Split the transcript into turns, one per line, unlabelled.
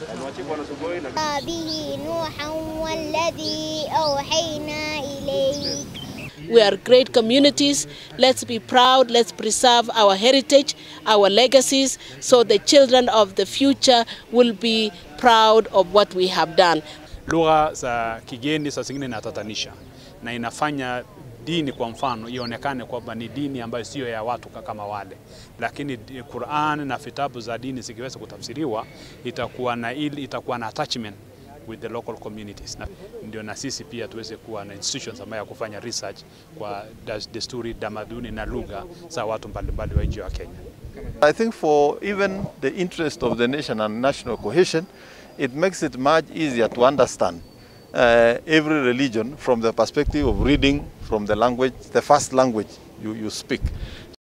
به نوحا والذي أوحينا إليك
We are great communities. Let's be proud. Let's preserve our heritage, our legacies, so the children of the future will be proud of what we have done.
Lugha za kigeni saa zingine inatatanisha na inafanya dini kwa mfano ionekane kwamba ni dini ambayo siyo ya watu kama wale, lakini Qur'an na vitabu za dini zikiweza kutafsiriwa itakuwa na ili, itakuwa na attachment with the local communities. Na ndio na sisi pia tuweze kuwa na institutions ambayo ya kufanya research kwa desturi, tamaduni na lugha za watu mbalimbali wa nchi wa Kenya.
I think for even the interest of the nation and national cohesion, it makes it much easier to understand uh, every religion from the perspective of reading from the language, the first language you, you speak.